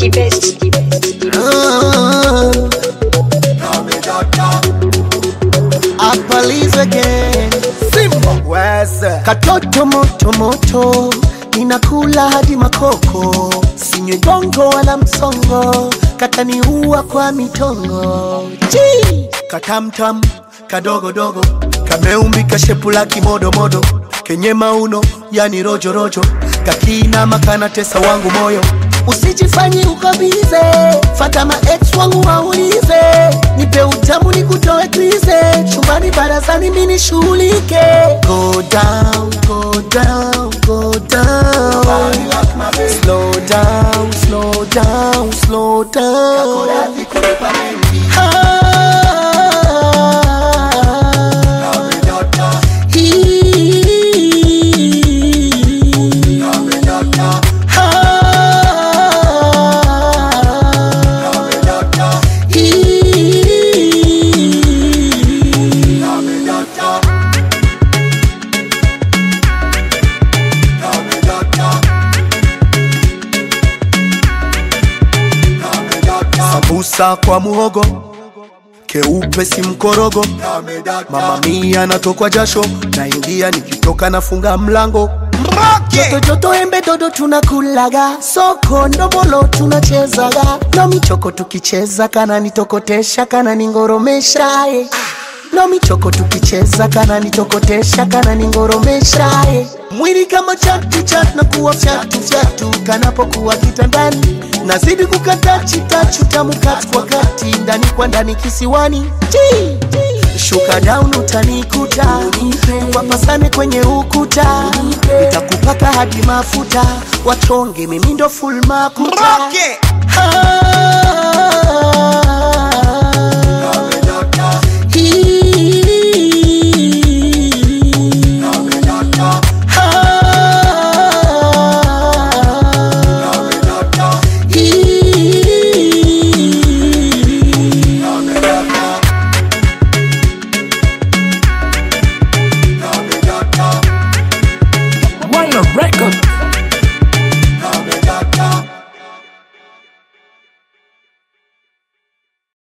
the best. Apalize again Simba Weze katoto moto moto ninakula hadi makoko sinywe gongo wala msongo kataniua kwa mitongo Chi! katamtam kadogodogo kameumbika shepu la kimodomodo kenye mauno yani rojorojo kakinama kanatesa wangu moyo usijifanyi uko bize fata ma ex wangu waulize nipe utamu ni kutoe krize chumbani barazani mini shughulike go down, go down, go down. Slow down, slow down, slow down. Ah, Sambusa kwa muhogo keupe si mkorogo mama mia natokwa jasho naingia nikitoka nafunga mlango joto joto embe dodo tunakulaga soko ndomolo tunachezaga no michoko tukicheza kana nitokotesha kana ningoromesha eh. no michoko tukicheza kana nitokotesha kana ningoromesha eh. mwili kama chatu chatu na kuwa fyatu fyatu kanapokuwa kitandani nazidi kukata chitachu tamu kati kwa kati ndani kwa ndani kisiwani Chi! shuka down utanikuta wapasane kwenye ukuta nitakupaka hadi mafuta wachonge mimi ndo full makuta Rock it. Ah,